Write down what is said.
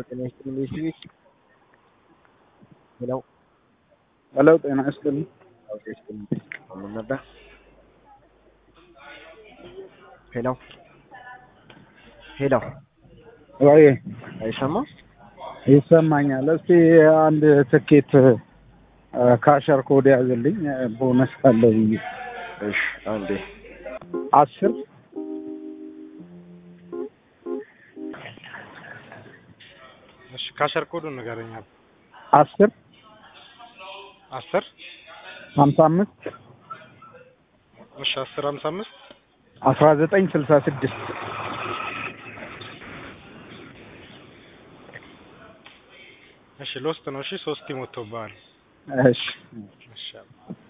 ጤና ይስጥልኝ ቤተሰቤት ሄሎ ሄሎ ጤና ይስጥልኝ። አውጤ ይስጥልኝ ምን ነበር? ሄሎ ሄሎ ወይ አይሰማም? ይሰማኛል። እስቲ አንድ ትኬት ካሸር ኮድ ያዝልኝ ቦነስ ካለ ብዬ እሺ አንዴ አስር እሺ ካሸር ኮዱን ንገረኝ። አስር አስር ሀምሳ አምስት እሺ አስር ሀምሳ አምስት አስራ ዘጠኝ ስልሳ ስድስት እሺ ሎስት ነው። እሺ ሶስት ይሞቶብሃል። እሺ እሺ